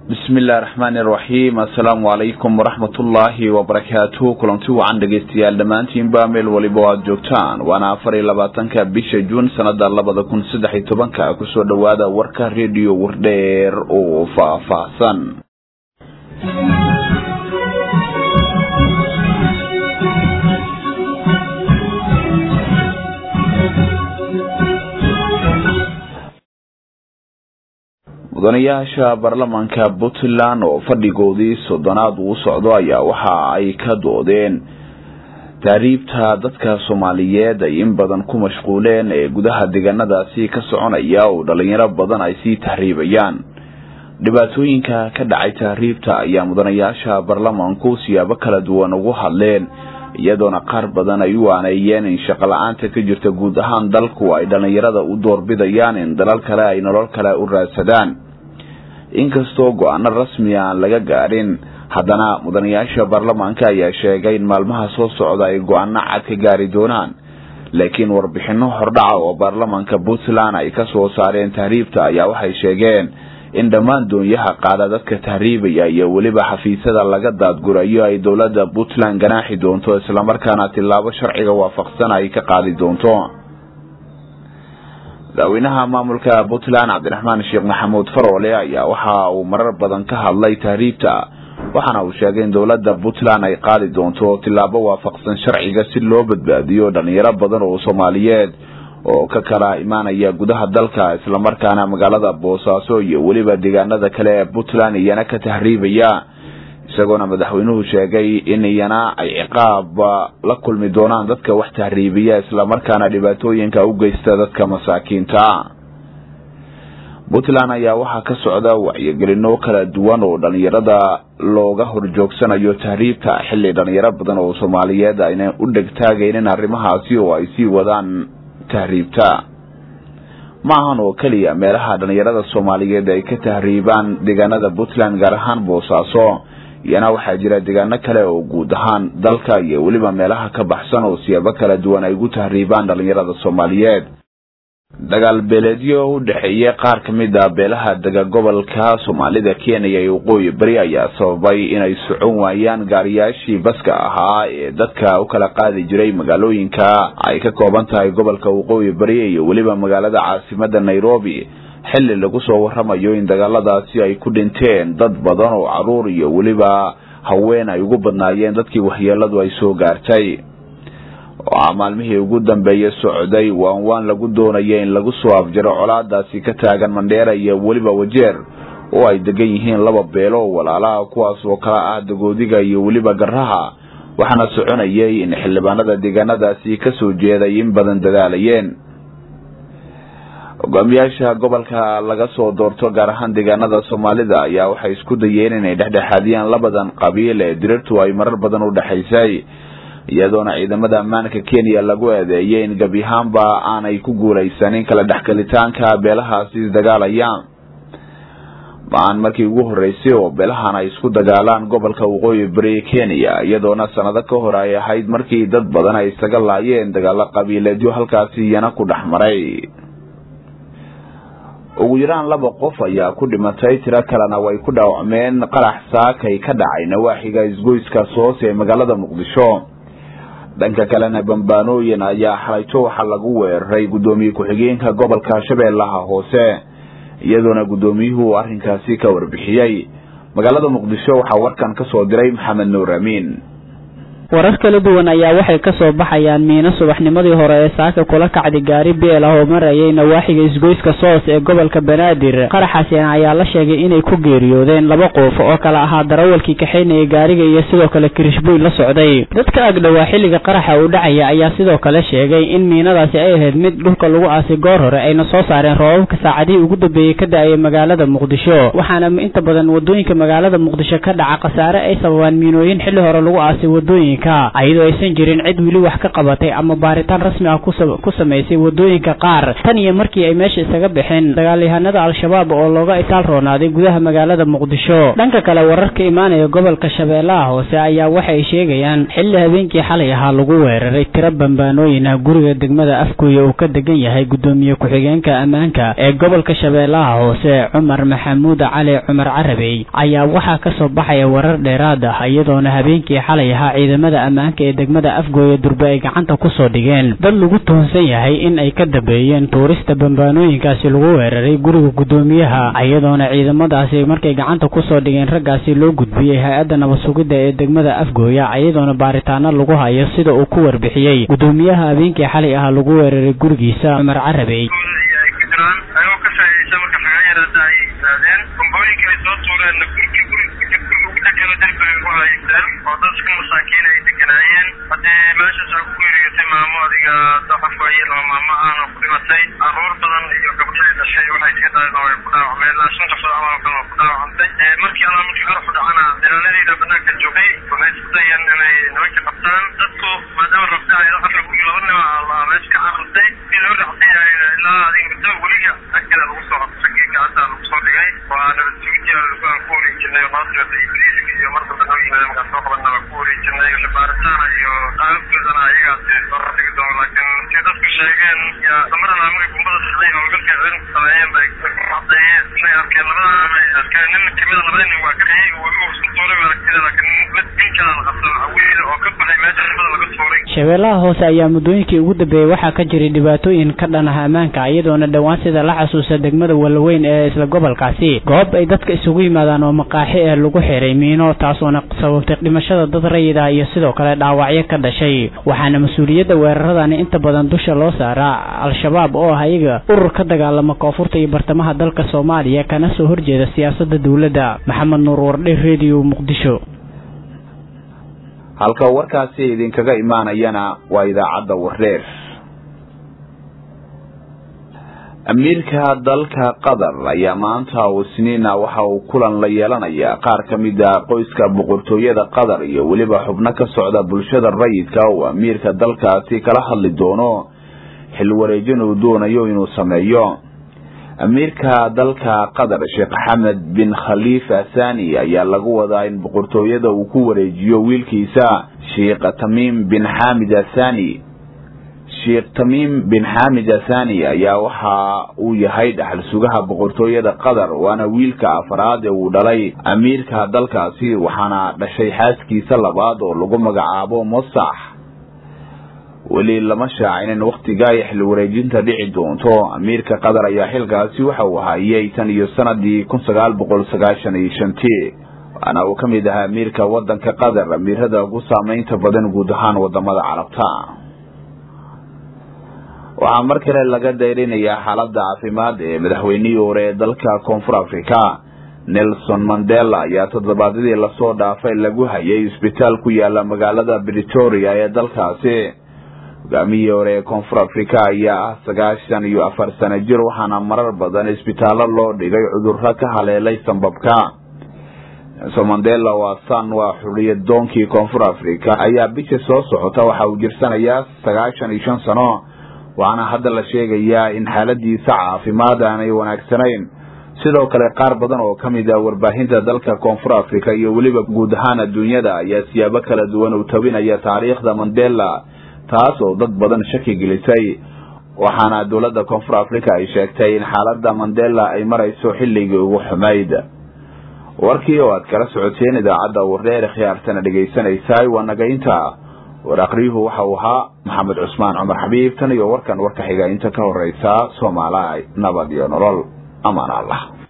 bismi illahi raxmaani iraxiim assalaamu calaykum waraxmatullaahi wabarakaatuh kulanti wacan dhegeystayaal dhammaantiinba meel waliba o aada joogtaan waana afar iyo labaatanka bisha juun sanada labada kun saddex iyo tobanka kusoo dhowaada warka rediyo wardheer oo faahfaahsan mudanayaasha baarlamaanka puntland oo fadhigoodii soddonaad uu socdo ayaa waxa ay ka doodeen taariibta dadka soomaaliyeed ay in badan ku mashquuleen ee gudaha deegaanadaasi ka soconaya oo dhalinyaro badan ay sii tahriibayaan dhibaatooyinka ka dhacay tahriibta ayaa mudanayaasha baarlamaanku siyaabo kala duwan ugu hadleen iyadoona qaar badan ay u aaneeyeen in shaqo la-aanta ka jirta guud ahaan dalku ay dhalinyarada u doorbidayaan in dalal kale ay nolol kale u raadsadaan inkastoo go-aano rasmi aan laga gaadhin haddana mudanayaasha baarlamaanka ayaa sheegay in maalmaha soo socda ay go-aano cad ka gaari doonaan laakiin warbixino hordhaca oo baarlamaanka puntland ay ka soo saareen tahriibta ayaa waxay sheegeen in dhammaan doonyaha qaada dadka tahriibaya iyo weliba xafiisyada laga daadgurayo ay dowladda puntland ganaaxi doonto islamarkaana tillaabo sharciga waafaqsan ay ka qaadi doonto madaxweynaha maamulka puntland cabdiraxmaan sheekh maxamuud faroole ayaa waxa uu marar badan ka hadlay tahriibta waxaana uu sheegay in dowladda puntland ay qaadi doonto tillaabo waafaqsan sharciga si loo badbaadiyo dhalinyaro badan oo soomaaliyeed oo ka kala imaanaya gudaha dalka islamarkaana magaalada boosaaso iyo weliba deegaanada kale ee puntland iyana ka tahriibaya isagoona madaxweynuhu sheegay in iyana ay ciqaab la kulmi doonaan dadka wax tahriibiya islamarkaana dhibaatooyinka u geysta dadka masaakiinta puntland ayaa waxaa ka socda wacyigelino kala duwan oo dhalinyarada looga horjoogsanayo tahriibta xilli dhalinyaro badan oo soomaaliyeed ayna u dhegtaagaynin arrimahaasi oo ay sii wadaan tahriibta ma ahan oo keliya meelaha dhalinyarada soomaaliyeed ay ka tahriibaan deegaanada puntland gaar ahaan boosaaso iyana waxaa jira deegaano kale oo guud ahaan dalka iyo weliba meelaha ka baxsan oo siyaabo kala duwan ay ugu tahriibaan dhalinyarada soomaaliyeed dagaal beeleedyo u dhexeeya qaar ka mid a beelaha dega gobolka soomaalida kenya iyo waqooyi beri ayaa sababay inay socon waayaan gaariyaashii baska ahaa ee dadka u kala qaadi jiray magaalooyinka ay ka kooban tahay gobolka waqooyi beri iyo weliba magaalada caasimada nairobi xilli lagu soo waramayo in dagaaladaasi ay ku dhinteen dad badan oo caruur iyo weliba haween ay ugu badnaayeen dadkii waxyeeladu ay soo gaartay waxaa maalmihii ugu dambeeyey socday waan waan lagu doonaya in lagu soo afjaro colaadaasi ka taagan mandheera iyo weliba wajeer oo ay degan yihiin laba beelo oo walaalaha kuwaas oo kala ah dagoodiga iyo weliba garaha waxaana soconayay in xildhibaanada deegaanadaasi kasoo jeeday in badan dadaalayeen hogaamiyaasha gobolka laga soo doorto gaar ahaan deegaanada soomaalida ayaa waxay isku dayeen inay dhexdhexaadiyaan labadan qabiil ee dirirtu ay marar badan u dhexaysay iyadoona ciidamada ammaanka kenya lagu eedeeyay in gebi ahaanba aanay ku guulaysanin kala dhexgelitaanka beelahaasi dagaalayaan ma-aan markii ugu horreysay oo beelahan ay isku dagaalaan gobolka waqooyi beri kenya iyadoona sanado ka hor ay ahayd markii dad badan ay isaga laayeen dagaalo qabiileedyo halkaasi iyana ku dhex maray ugu yaraan laba qof ayaa ku dhimatay tiro kalena way ku dhaawacmeen qarax saakay ka dhacay nawaaxiga isgoyska soos ee magaalada muqdisho dhanka kalena bambaanooyin ayaa xalayto waxaa lagu weeraray guddoomiye ku-xigeenka gobolka shabeellaha hoose iyadoona guddoomiyuhu arrinkaasi ka warbixiyey magaalada muqdisho waxaa warkan ka soo diray maxamed nuur amiin warar kala duwan ayaa waxay ka soo baxayaan miino subaxnimadii hore ee saaka kula kacday gaari beel ah oo marayay nawaaxiga isgoyska soos ee gobolka banaadir qaraxaasina ayaa la sheegay inay ku geeriyoodeen laba qof oo kala ahaa darawalkii kaxaynaya gaariga iyo sidoo kale kirishbuy la socday dadka agdhowaa xilliga qaraxa uu dhacaya ayaa sidoo kale sheegay in miinadaasi ay ahayd mid dhulka lagu aasay goor hore ayna soo saareen roobabka saacadihii ugu dambeeyey ka da-ayay magaalada muqdisho waxaana inta badan wadooyinka magaalada muqdisho ka dhaca khasaare ay sababaan miinooyin xilli hore lagu aasay wadooyinka wadooyinka ayadoo aysan jirin cid weli wax ka qabatay ama baaritaan rasmi ah ku samaysay wadooyinka qaar tan iyo markii ay meesha isaga baxeen dagaalyahanada al-shabaab oo looga itaal roonaaday gudaha magaalada muqdisho dhanka kale wararka imaanaya gobolka shabeellaha hoose ayaa waxay sheegayaan xilli habeenkii xalay ahaa lagu weeraray tiro bambaanooyin ah guriga degmada afgooye uu ka degan yahay gudoomiye ku-xigeenka ammaanka ee gobolka shabeellaha hoose cumar maxamuud cali cumar carabey ayaa waxaa kasoo baxaya warar dheeraad ah iyadoona habeenkii xalay ahaa ciidamada ammaanka ee degmada afgooye durbe ay gacanta kusoo dhigeen dad lagu tuhunsan yahay in ay ka dambeeyeen tuurista bambaanooyinkaasi lagu weeraray guriga gudoomiyaha iyadoona ciidamadaasi markay gacanta kusoo dhigeen raggaasi loo gudbiyey hay-adda nabad-sugidda ee degmada afgooya iyadoona baaritaano lagu hayo sida uu ku warbixiyey gudoomiyaha habeenkii xalay ahaa lagu weeraray gurigiisa cumar carabey oo dadka masaakiin ay deganaayeen haddee meeshaas aa ku geeriyootay maamo adiga daxafka iyo laba maamo ahna ku dhimatay caruur badan iyo gabdhahay dhashay waxay iska dhaleen oo ay ku dhaawacmeen ilaa shan qofood camal oo kale oo ku dhaawacantay markii alla markii qaraxu dhacana ilaaladayda banaanka joogay waxay isku dayeen inay nimanka qabtaan dadku maadaama rabta ay afar guri laba nima la meesha ka carartay si loo dhacday ilaa adiga muddo weliga agteeda lagu soo qabtay geedka hadda lagu soo dhigay waa nabad sugidii aan ku wareejinay oo naatirada ibliiska iyo marka dambe yimid markaan soo qabanna waa ku wareejinay baaritaana iyo qaababkoodana ayagaasi soo rafigi doono laakiin si dadku sheegeen yaa damarana markay gumbada sixday howlgalka ciidanku sameeyeen bay cadeeyeen inay arkeen labada amay arkeen nin kamida labada nin waa ka dhayay weliba isku tuuray ba aragtida laakiin mid nin kala la qabsan wiil oo ka baxay meesha nimada laga tuuray shabeellaha hoose ayaa muddooyinkii ugu dambeeyey waxaa ka jiray dhibaatooyin ka dhan ah ammaanka iyadoona dhowaan sida la xasuusta degmada walaweyn ee isla gobolkaasi goob ay dadka isugu yimaadaan oo maqaaxi ee lagu xiray miino taasoona sababtay dhimashada dad rayid ah iyo sidoo kale dhaawacyo ka dhashay waxaana mas-uuliyadda weeraradani inta badan dusha loo saaraa al-shabaab oo ah iyaga urur ka dagaalama koonfurta iyo bartamaha dalka soomaaliya kana soo horjeeda siyaasadda dowladda maxamed nuur wardhe redio muqdisho halka warkaasi idinkaga imaanayana waa idaacadda wareer amiirka dalka qatar ayaa maanta isniina waxa uu kulan la yeelanayaa qaar ka mid a qoyska boqortooyada qatar iyo weliba xubno ka socda bulshada rayidka oo amiirka dalkaasi kala hadli doono xil wareejin uu doonayo inuu sameeyo amiirka dalka qatar sheekh xamed bin khaliifa thani ayaa lagu wadaa in boqortooyada uu ku wareejiyo wiilkiisa sheekh tamiim bin xamid athani sheekh tamiim bin xamid athani ayaa waxa uu yahay dhaxal sugaha boqortooyada qatar waana wiilka afraad ee uu dhalay amiirka dalkaasi waxaana dhashay xaaskiisa labaad oo lagu magacaabo mosax weli lama shaacinin wakhtiga ay xil wareejinta dhici doonto amiirka qatar ayaa xilkaasi waxa uu hayay tan iyo sanadii kun sagaal boqol sagaashan iyo shantii waana uu ka mid ahaa amiirka wadanka qatar amiirada ugu saameynta badan guud ahaan wadamada carabta waxaa mar kale laga dayrinayaa xaaladda caafimaad ee madaxweynihii hore ee dalka koonfur africa nelson mandela ayaa toddobaadyadii lasoo dhaafay lagu hayay isbitaal ku yaala magaalada britoria ee dalkaasi hogaamihii hore ee koonfur africa ayaa ah sagaashan iyo afar sano jir waxaana marar badan isbitaallo loo dhigay cudurro ka haleelay sambabka nelson mandela waa san waa xuriyad doonkii koonfur africa ayaa bisha soo socota waxa uu jirsanayaa sagaashan iyo shan sano waxaana hadda la sheegayaa in xaaladiisa caafimaad aanay wanaagsanayn sidoo kale qaar badan oo ka mid ah warbaahinta dalka koonfur africa iyo weliba guud ahaan adduunyada ayaa siyaabo kala duwan u tabinaya taariikhda mandela taas oo dad badan shaki gelisay waxaana dowladda koonfur africa ay sheegtay in xaaladda mandela ay marayso xilligii ugu xumayd warkii oo aad kala socoteen idaacadda wareer khiyaartana dhegaysanaysaay waa nagaynta war aqriyuhu waxa uu ahaa maxamed cusmaan cumar xabiib tan iyo warkan warka xiga inta ka horeysa soomaaliya nabad iyo nolol amaan allah